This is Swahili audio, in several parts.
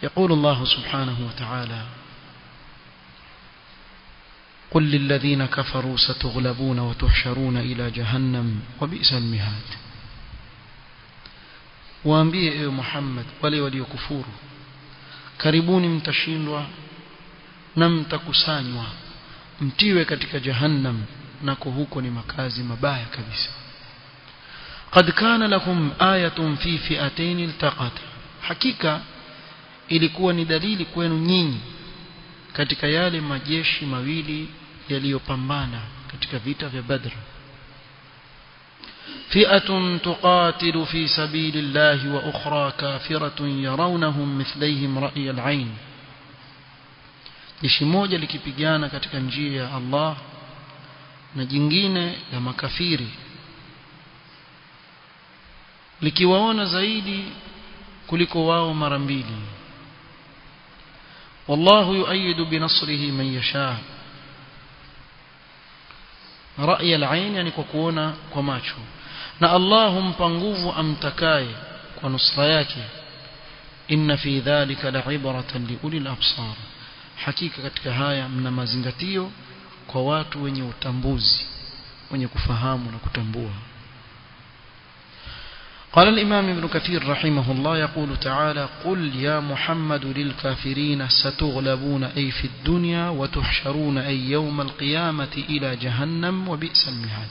يقول الله سبحانه وتعالى قل للذين كفروا ستغلبون وتحشرون إلى جهنم وبئس المهاد waambie ewe Muhammad wale waliokufuru karibuni mtashindwa na mtakusanywa mtiwe katika jahannam nako huko ni makazi mabaya kabisa قد كان لكم آية في فئتين التقتا hakika ilikuwa ni dalili kwenu nyinyi katika yale majeshi mawili yaliyopambana katika vita vya Badr فئة تقاتل في سبيل الله وأخرى كافرة يرونهم مثليهم رأي العين jeshi moja likipigana katika njia ya Allah na jingine la makafiri likiwaona zaidi kuliko wao mara mbili wallahu yuayidu binasrihi man yasha rai al-ain yani kwa kuona kwa macho na Allah humpa nguvu amtakaye kwa nusra yake inna fi dhalika la'ibratan liulil absar hakika katika haya mna mazingatio kwa watu wenye utambuzi wenye kufahamu na kutambua قال الإمام ابن كثير رحمه الله يقول تعالى قل يا محمد للكافرين ستغلبون أي في الدنيا وتحشرون أي يوم القيامة إلى جهنم وبئس المهاد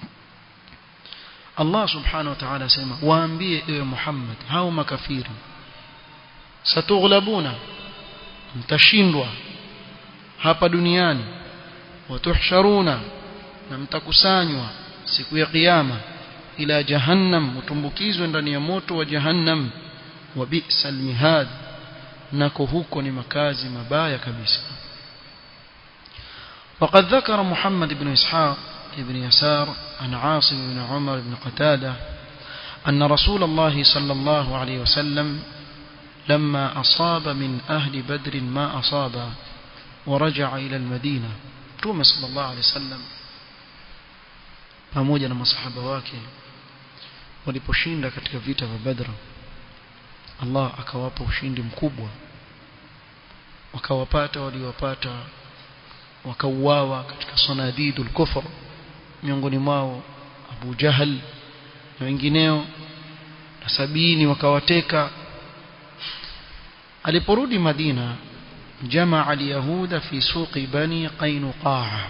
الله سبحانه وتعالى سيما وأنبيه يا محمد هاو مكافير ستغلبون mtashindwa hapa duniani watuhsharuna na mtakusanywa siku ya kiyama ila jahannam utumbukizwe ndani ya moto wa jahannam wa bi'sal mihad nako huko ni makazi mabaya kabisa وقد ذكر محمد بن إسحاق بن يسار عن عاصم بن عمر بن قتادة أن رسول الله صلى الله عليه وسلم لما أصاب من أهل بدر ما أصاب ورجع إلى المدينة تومي صلى الله عليه وسلم pamoja na masahaba wake waliposhinda katika vita vya Badr Allah akawapa ushindi mkubwa wakawapata waliowapata wakauawa katika sanadidul kufr miongoni mwao Abu Jahal na wengineo na sabini wakawateka aliporudi Madina jamaa al-yahuda fi suqi bani Qainuqaa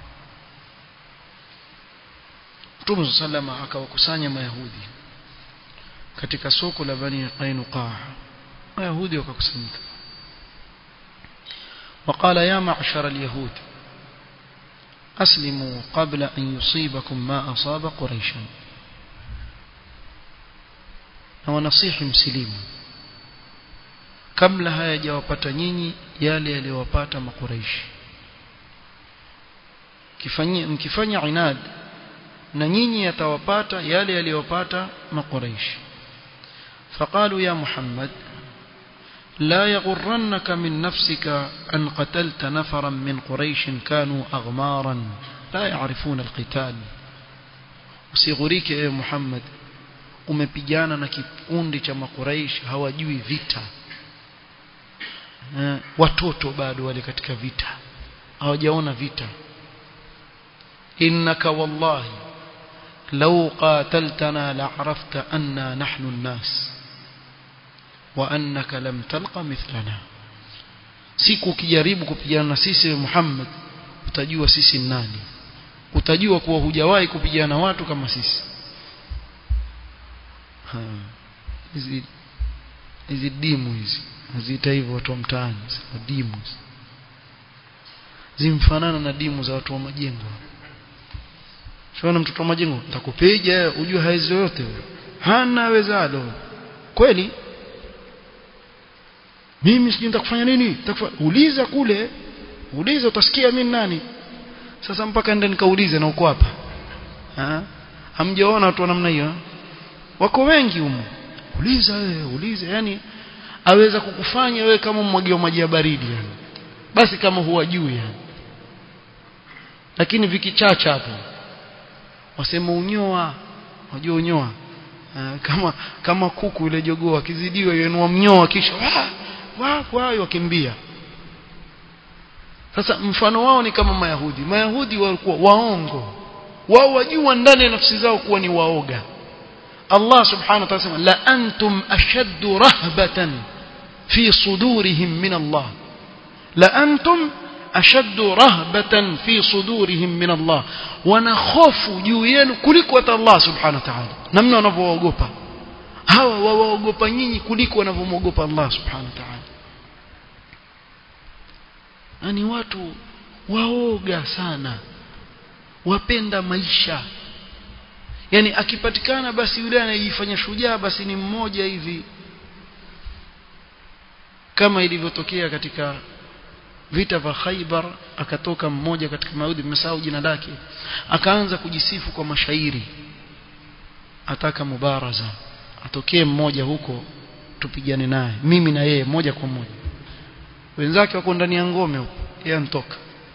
Mtume sallama akawakusanya mayahudi katika soko la bani Qainuqaa mayahudi wakakusanyika وقال يا معشر اليهود أسلموا قبل أن يصيبكم ما أصاب قريشا ونصيح مسلم kabla hayajawapata nyinyi yale yaliyowapata makuraishi kifanyia mkifanya inad na nyinyi yatawapata yale yaliyowapata makuraishi فقالوا يا محمد لا يغرنك من نفسك أن قتلت نفرا من قريش كانوا أغمارا لا يعرفون القتال usighurike ewe Muhammad umepigana na kikundi cha makuraish hawajui vita uh, watoto bado wale katika vita hawajaona vita innaka wallahi law qataltana la'arafta anna nahnu an-nas wa annaka lam talqa mithlana siku ukijaribu kupigana na sisi Muhammad utajua sisi ni nani utajua kuwa hujawahi kupigana watu kama sisi hizi hizi dimu hizi naziita hivyo watu wa mtaani dimu zimfanana na dimu za watu wa majengo Shona mtoto wa majengo nitakupiga ujue haizi yote hana wezalo kweli mimi sijui nitakufanya nini nitakufanya uliza kule uliza utasikia mimi nani sasa mpaka nenda nikaulize na uko hapa ha hamjaona watu wa namna hiyo wako wengi humo uliza wewe uliza yani aweza kukufanya wewe kama mmwagia maji ya baridi yani basi kama huwajui yani lakini vikichacha hapo wasema unyoa wajua unyoa uh, kama kama kuku ile jogoo akizidiwa yenua mnyoa kisha wapo hayo wakimbia sasa mfano wao ni kama mayahudi mayahudi walikuwa waongo wao wajua ndani ya nafsi zao kuwa ni waoga Allah subhanahu wa ta'ala sema la antum ashaddu rahbatan fi sudurihim min Allah la antum ashaddu rahbatan fi sudurihim min Allah wana hofu juu yenu kuliko hata Allah subhanahu wa ta'ala namna wanavyoogopa hawa wawaogopa nyinyi kuliko wanavyomwogopa Allah subhanahu wa ta'ala ni watu waoga sana wapenda maisha yani akipatikana basi yule anayejifanya shujaa basi ni mmoja hivi kama ilivyotokea katika vita vya Khaibar akatoka mmoja katika Mayahudi mmesahau jina lake akaanza kujisifu kwa mashairi ataka mubaraza atokee mmoja huko tupigane naye mimi na yeye moja kwa moja wenzake wako ndani ya ngome huko yeye antoka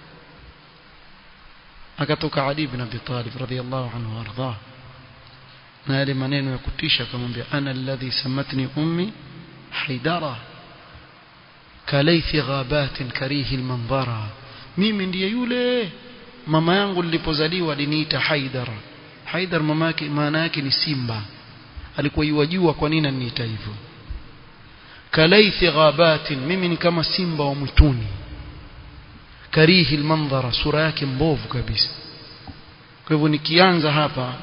akatoka Ali ibn Abi Talib radhiyallahu anhu warda na yale maneno ya kutisha akamwambia ana alladhi samatni ummi haidara kalaythi ghabatin karihi almanzara mimi ndiye yule mama yangu nilipozaliwa aliniita haidar haidar mama yake maana yake ni simba alikuwa yuwajua kwa nini ananiita hivyo kalaythi ghabatin mimi ni kama simba wa mwituni karihi almanzara sura yake mbovu kabisa kwa hivyo nikianza hapa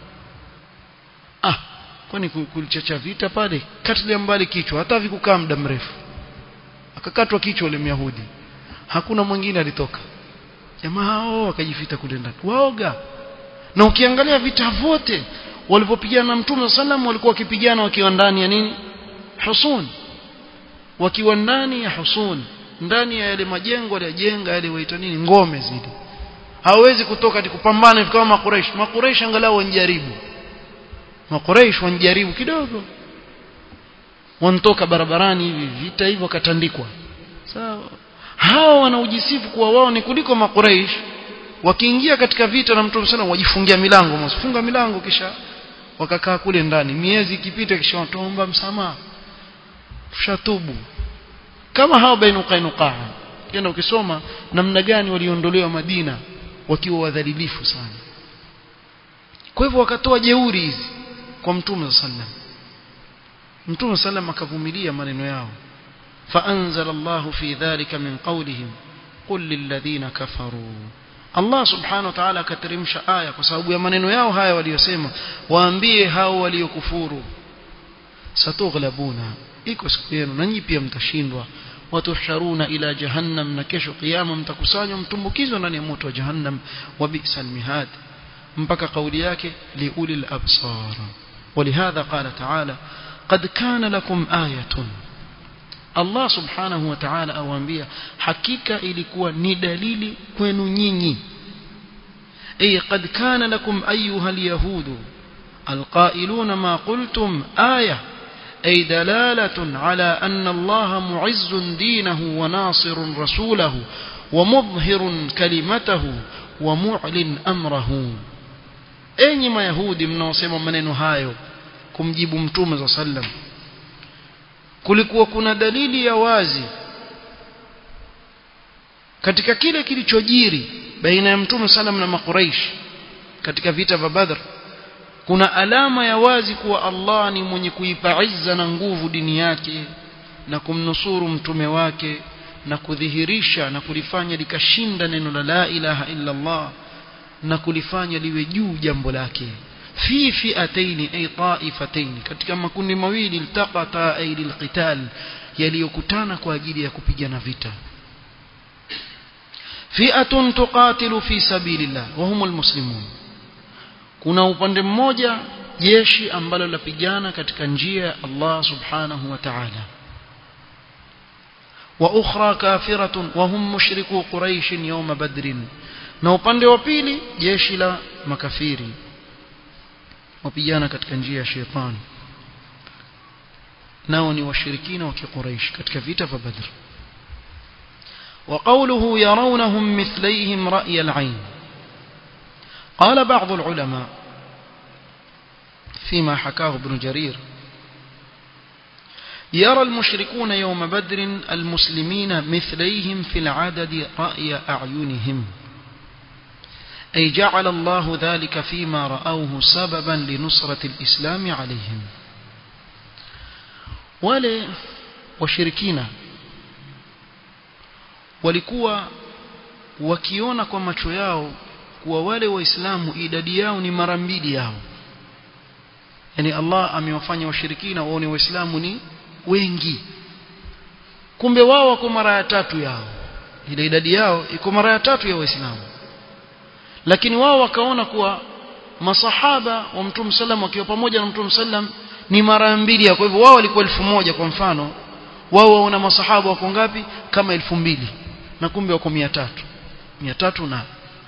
ah kwani kulichacha vita pale katilia mbali kichwa hata vikukaa muda mrefu akakatwa kichwa yule myahudi hakuna mwingine alitoka jamaa hao wakajifita kule ndani waoga na ukiangalia vita vyote walipopigana na mtume sallam walikuwa wakipigana wakiwa ndani ya nini husun wakiwa ndani ya husun ndani ya yale majengo aliyojenga yale waita nini ngome zile hawezi kutoka ati kupambana kama makureish makureish angalau wanjaribu makureish wanjaribu kidogo wanatoka barabarani hivi vita hivyo katandikwa sawa hao wanaojisifu kuwa wao ni kuliko makureish wakiingia katika vita na mtume sana wajifungia milango msifunga milango kisha wakakaa kule ndani miezi ikipita kisha wataomba msamaha tushatubu kama hao bainu qainuqa kenda ukisoma namna gani waliondolewa Madina wakiwa wadhalilifu sana kwa hivyo wakatoa jeuri hizi kwa mtume sallam mtume sallam akavumilia maneno yao فأنزل الله في ذلك من قولهم قل للذين كفروا Allah subhanahu wa ta'ala akateremsha aya kwa sababu ya maneno yao haya waliyosema waambie hao waliokufuru satughlabuna iko siku yenu na nyinyi pia mtashindwa watusharuna ila jahannam na kesho kiyama mtakusanywa mtumbukizwa ndani ya moto wa jahannam wa bi'sal mihad mpaka kauli yake liulil absar ولهذا قال تعالى قد كان لكم آية Allah subhanahu wa ta'ala awaambia hakika ilikuwa ni dalili kwenu nyinyi ay qad kana lakum ayyuha alyahudu alqailuna ma qultum aya ay dalalatun ala anna Allah mu'izzun dinahu wa nasirun rasulahu wa mudhhirun kalimatahu wa mu'lin amrahu enyi mayahudi mnaosema maneno hayo kumjibu mtume za sallam kulikuwa kuna dalili ya wazi katika kile kilichojiri baina ya mtume salam na makuraish katika vita vya badr kuna alama ya wazi kuwa Allah ni mwenye kuipa izza na nguvu dini yake na kumnusuru mtume wake na kudhihirisha na kulifanya likashinda neno la la ilaha illa Allah na kulifanya liwe juu jambo lake fi fi'ataini ay ta'ifataini katika makundi mawili iltaqata ay lilqital yaliyokutana kwa ajili ya kupigana vita fi'atun tuqatilu fi sabilillah wa humul muslimun kuna upande mmoja jeshi ambalo lapigana katika njia ya Allah subhanahu wa ta'ala wa ukhra kafiratun wa hum mushriku quraish yawm badrin na upande wa pili jeshi la makafiri wapigana katika njia ya shetani nao ni washirikina wa kiquraish katika vita vya badr وقوله يرونهم مثليهم رأي العين قال بعض العلماء فيما حكاه ابن جرير يرى المشركون يوم بدر المسلمين مثليهم في العدد رأي أعينهم أي جعل الله ذلك فيما رأوه سببا لنصرة الإسلام عليهم wale washirikina walikuwa wakiona kwa macho yao kuwa wale waislamu idadi yao ni mara mbili yao yani Allah amewafanya washirikina waone waislamu ni wengi kumbe wao wako mara ya tatu yao ile idadi yao iko mara ya tatu ya waislamu lakini wao wakaona kuwa masahaba wa mtume sallam wakiwa pamoja na mtume sallam ni mara mbili kwa hivyo wao walikuwa elfu moja kwa mfano wao waona masahaba wako ngapi kama elfu mbili na kumbe wako mia tatu mia tatu na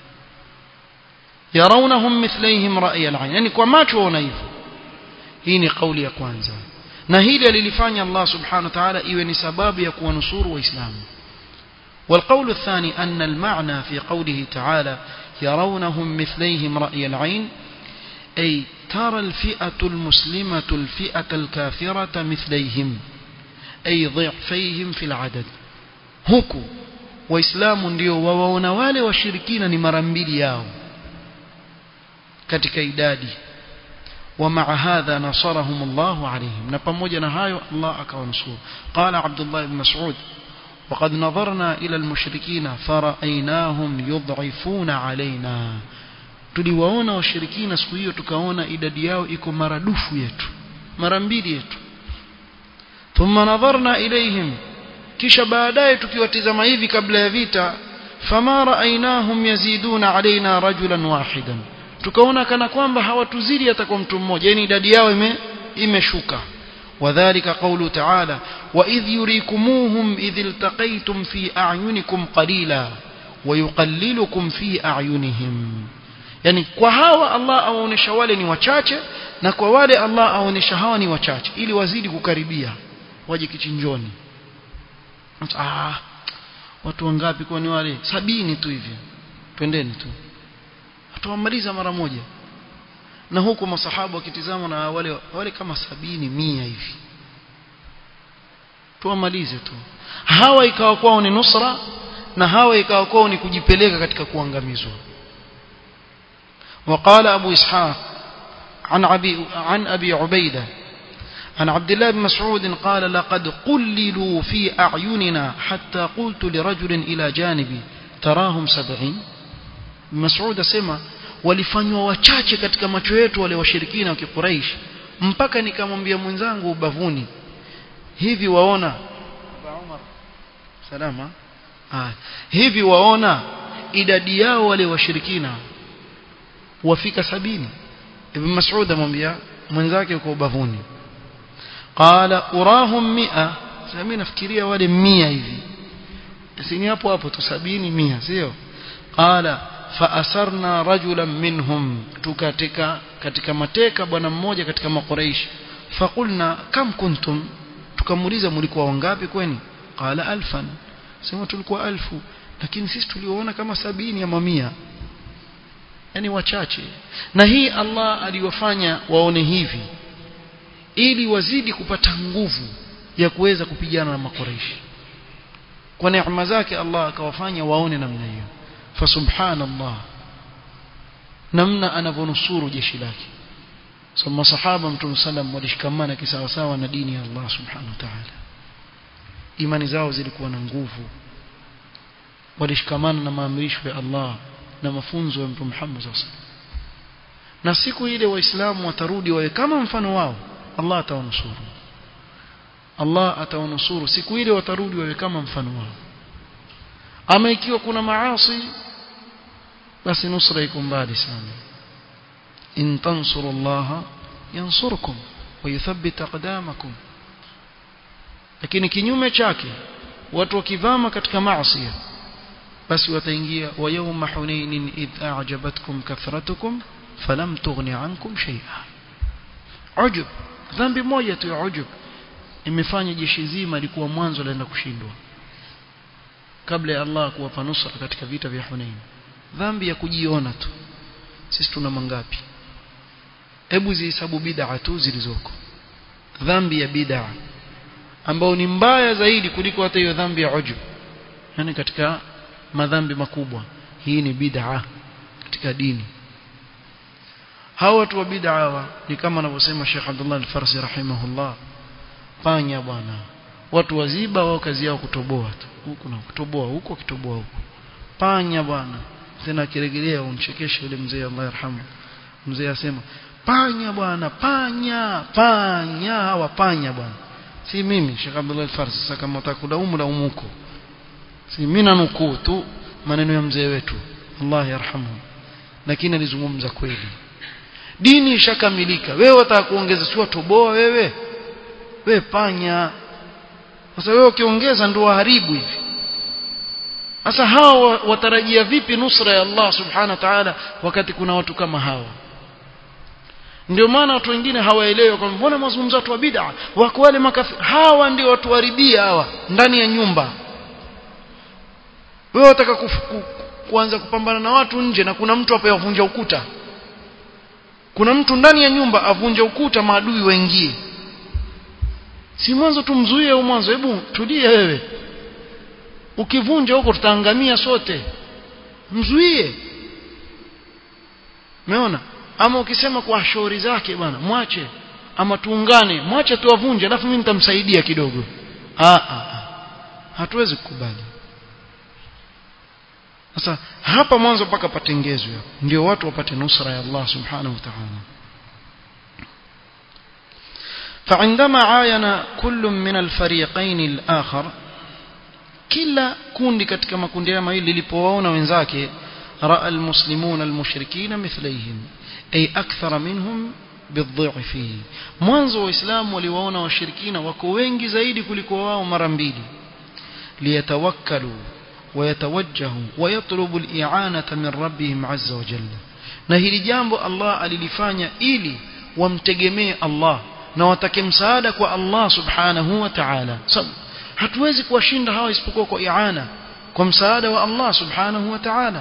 yarawnahum mithlaihim ra'y al-'ayn yani kwa macho waona hivyo hii ni kauli ya kwanza na hili alilifanya Allah subhanahu wa ta'ala iwe ni sababu ya kuwanusuru waislamu والقول الثاني أن المعنى في قوله تعالى يرونهم مثليهم رأي العين أي ترى الفئة المسلمة الفئة الكافرة مثليهم أي ضعفيهم في العدد huku waislamu ndio wawaona wale washirikina ni mara mbili yao katika idadi ومع هذا نصرهم الله عليهم نبموجا نهايو الله أكونسور قال عبد الله بن مسعود وقد نظرنا إلى المشركين فرأيناهم يضعفون علينا tuliwaona washirikina siku hiyo tukaona idadi yao iko maradufu yetu mara mbili yetu thumma nadharna ilaihim kisha baadaye tukiwatizama hivi kabla ya vita fama raainahum yaziduna alaina rajulan wahidan tukaona kana kwamba hawatuzidi hata kwa mtu mmoja yani idadi yao ime imeshuka وذلك قوله تعالى وإذ يريكموهم إذ التقيتم في أعينكم قليلا ويقللكم في أعينهم yani kwa hawa Allah awaonesha wale ni wachache na kwa wale Allah awaonesha hawa ni wachache ili wazidi kukaribia waje kichinjoni ah watu wangapi kwani wale sabini tu hivi twendeni tu tuwamaliza mara moja na huku masahaba wakitizama na wale wale kama sabini mia hivi tuwamalize tu hawa ikawa kwao ni nusra na hawa ikawa kwao ni kujipeleka katika kuangamizwa وقال أبو إسحاق عن أبي, عن أبي عبيدة عن عبد الله بن مسعود قال لقد قللوا في أعيننا حتى قلت لرجل إلى جانبي تراهم سبعين مسعود سمع walifanywa wachache katika macho yetu wale washirikina wa Quraysh mpaka nikamwambia mwenzangu ubavuni hivi waona Umar salama ah hivi waona idadi yao wale washirikina wafika sabini ibn Mas'ud amwambia mwenzake uko ubavuni qala urahum mi'a sasa nafikiria wale 100 hivi sini hapo hapo tu sabini 100 sio qala faasarna rajulan minhum tukatika katika mateka bwana mmoja katika makuraish faqulna kam kuntum tukamuuliza mlikuwa wangapi kweni qala alfan sema tulikuwa alfu lakini sisi tuliwaona kama sabini ama mia yani wachache na hii Allah aliwafanya waone hivi ili wazidi kupata nguvu ya kuweza kupigana na makuraishi kwa neema zake Allah akawafanya waone namna hiyo fasubhanallah namna anavyonusuru jeshi lake so masahaba mtume sallam walishikamana kisawasawa na dini ya Allah subhanahu wa ta'ala imani zao zilikuwa na nguvu walishikamana na maamrisho ya Allah na mafunzo ya mtume Muhammad sallallahu na siku ile waislamu watarudi wawe kama mfano wao Allah atawanusuru Allah atawanusuru siku ile watarudi wawe kama mfano wao ama ikiwa kuna maasi basi nusra iko mbali sana in tansurullaha yansurkum wa yuthabbit aqdamakum lakini kinyume chake watu wakivama katika maasi basi wataingia wa yawma hunainin idh a'jabatkum kathratukum falam tughni ankum shay'a ujub dhambi moja tu ya ujub imefanya jeshi zima likuwa mwanzo laenda kushindwa kabla ya Allah kuwapa nusra katika vita vya Hunain dhambi ya kujiona tu sisi tuna mangapi hebu zihesabu bid'a tu zilizoko dhambi ya bid'a ambao ni mbaya zaidi kuliko hata hiyo dhambi ya ujub yani katika madhambi makubwa hii ni bid'a katika dini hawa watu wa bid'a hawa ni kama anavyosema Sheikh Abdullah Al-Farsi rahimahullah panya bwana watu waziba wao kazi yao kutoboa tu huku na kutoboa huko kitoboa huko panya bwana tena kiregelea umchekeshe yule mzee Allah yarhamu mzee asema panya bwana panya panya hawa panya bwana si mimi Sheikh Abdullah Al-Farsi sasa kama utakulaumu laumu huko si mimi nanukuu tu maneno ya mzee wetu Allah yarhamu lakini alizungumza kweli dini ishakamilika wewe wataka kuongeza sio toboa wewe wewe panya sasa wewe ukiongeza ndio waharibu hivi sasa hawa watarajia vipi nusra ya Allah subhanahu wa ta'ala wakati kuna watu kama hawa ndio maana watu wengine hawaelewi kwamba mbona mazungumzo watu wa bid'a wako wale makafiri hawa ndio watu waribia hawa ndani ya nyumba wewe wataka ku, ku, kuanza kupambana na watu nje na kuna mtu hapa yavunja ukuta kuna mtu ndani ya nyumba avunja ukuta maadui waingie si mwanzo tumzuie au mwanzo hebu tulie wewe ukivunja huko tutaangamia sote mzuie umeona ama ukisema kwa shauri zake bwana mwache ama tuungane mwache tuwavunje alafu mimi nitamsaidia kidogo ah ah hatuwezi kukubali sasa hapa mwanzo mpaka patengezwe ndio watu wapate nusra ya Allah subhanahu wa ta'ala فعندما عاين كل من الفريقين الآخر kila kundi katika makundi haya mawili lilipowaona wenzake raa almuslimun almushrikin mithlaihim ay akthara minhum bidhifi mwanzo waislamu waliwaona washirikina wako wengi zaidi kuliko wao mara mbili liyatawakkalu ويتوجهوا ويطلبوا الإعانة من ربهم عز وجل na hili jambo Allah alilifanya ili wamtegemee Allah na watake msaada kwa Allah subhanahu wa ta'ala hatuwezi kuwashinda hawa isipokuwa kwa i'ana kwa msaada wa Allah subhanahu wa ta'ala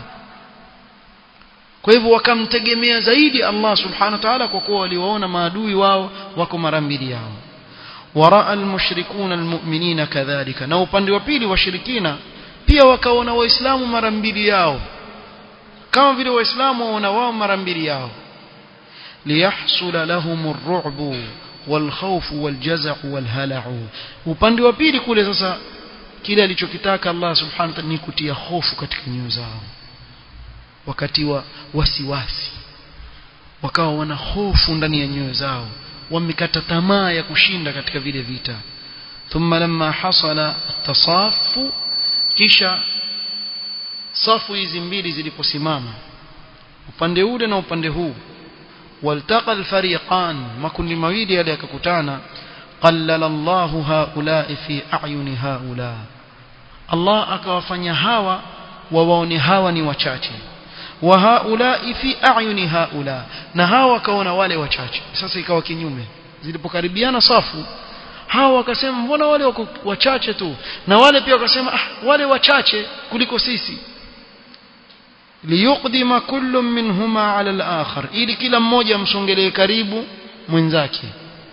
kwa hivyo wakamtegemea zaidi Allah subhanahu wa ta'ala kwa kuwa waliwaona maadui wao wako mara mbili yao waraa almushrikuna almu'minina kadhalika na upande wa pili washirikina pia wakaona waislamu mara mbili yao kama vile waislamu waona wao mara mbili yao liyahsula lahum ar-ru'bu والخوف والجزع والهلع upande wa pili kule sasa kile alichokitaka Allah subhanahu wa ta'ala ni kutia hofu katika nyoyo zao wakati wa wasiwasi wakawa wana hofu ndani ya nyoyo zao wamekata tamaa ya kushinda katika vile vita thumma lamma hasala tasafu kisha safu hizi mbili ziliposimama upande ule na upande huu والتقى الفريقان ما كل مويد يلي ككتانا قلل الله هؤلاء في أعين هؤلاء الله akawafanya hawa wawaone hawa ni wachache wa haulai fi a'yuni haula na hawa wakaona wale wachache sasa ikawa kinyume zilipokaribiana safu hawa wakasema mbona wale wako wachache tu na wale pia wakasema ah wale wachache kuliko sisi liyuqdima kullu minhuma ala al-akhar ili kila mmoja msongelee karibu mwenzake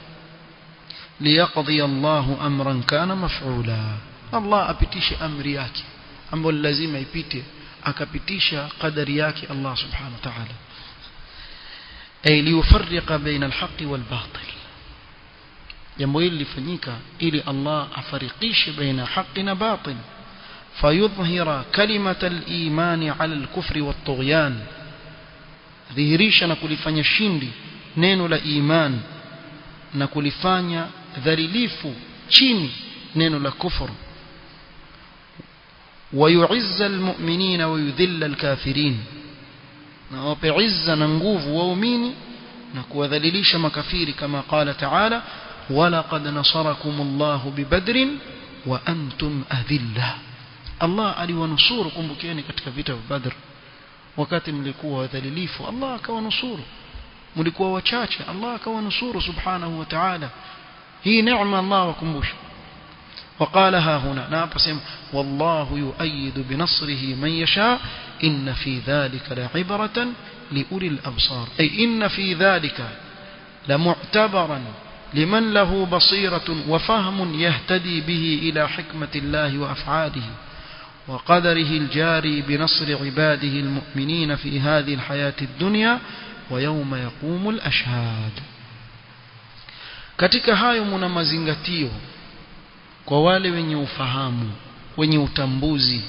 liyaqdi Allahu amran kana maf'ula Allah apitishe amri yake ambayo lazima ipite akapitisha qadari yake Allah subhanahu wa ta'ala ay liyufarriqa baina al-haqqi wal-batil jambo hili lifanyika ili Allah afarikishe baina haki na batil فيظهر كلمة الإيمان على الكفر والطغيان ذهريش نكولفanya shindi neno la iman na kulifanya dhalilifu chini neno la kufur ويعز المؤمنين ويذل الكافرين na wape izza na nguvu waumini na kuwadhalilisha makafiri kama qala ta'ala ولقد نصركم الله ببدر وأنتم أذلة Allah aliwanusuru kumbukeni katika vita vya Badr wakati mlikuwa wadhalilifu Allah akawanusuru mlikuwa wachache Allah akawanusuru subhanahu wa ta'ala hii neema Allah wakumbusha وقالها هنا ناقسم والله يؤيد بنصره من يشاء إن في ذلك لعبرة لأولي الأبصار أي إن في ذلك لمعتبرا لمن له بصيرة وفهم يهتدي به إلى حكمة الله وأفعاله وقدره الجاري بنصر عباده المؤمنين في هذه الحياة الدنيا ويوم يقوم الأشهاد katika hayo muna mazingatio kwa wale wenye ufahamu wenye utambuzi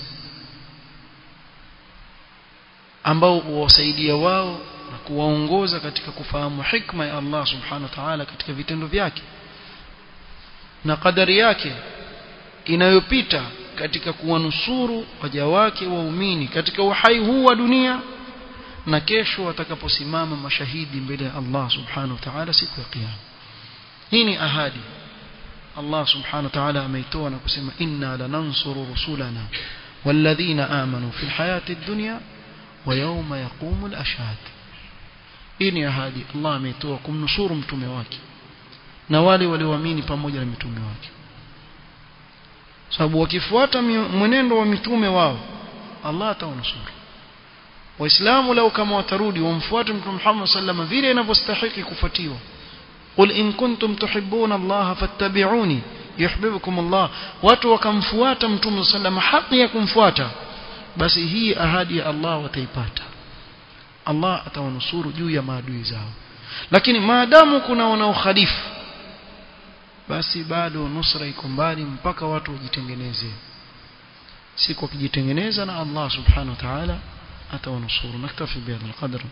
ambao huwasaidia wao na kuwaongoza katika kufahamu hikma ya Allah subhanahu wa ta'ala katika vitendo vyake na kadari yake inayopita katika kuwanusuru waja wake waumini katika uhai huu wa dunia na kesho watakaposimama mashahidi mbele ya Allah subhanahu wa ta'ala siku ya kiyama hii ni ahadi Allah subhanahu wa ta'ala ameitoa na kusema inna lanansuru rusulana walladhina amanu fil hayati dunya wa yawma yaqumu al-ashhad hii ni ahadi Allah ameitoa kumnusuru mtume wake na wale walioamini pamoja na mitume wake sababu wakifuata mwenendo wa mitume wao Allah atawanusuru waislamu lao kama watarudi wamfuate mtume Muhammad sallallahu vile inavyostahili kufuatiwa قل إن كنتم تحبون الله فاتبعوني يحببكم الله watu wakamfuata mtume sallam haki ya kumfuata basi hii ahadi ya Allah wataipata Allah atawanusuru juu ya maadui zao lakini maadamu kuna wanaokhalifu basi bado nusra iko mbali mpaka watu wajitengeneze siku wakijitengeneza na Allah subhanahu wa ta'ala atawanusuru naktafi bihadha alqadr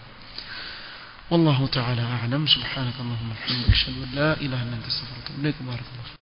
والله تعالى أعلم سبحانك اللهم وبحمدك أشهد أن لا إله إلا أنت استغفرك وأتوب إليك بارك الله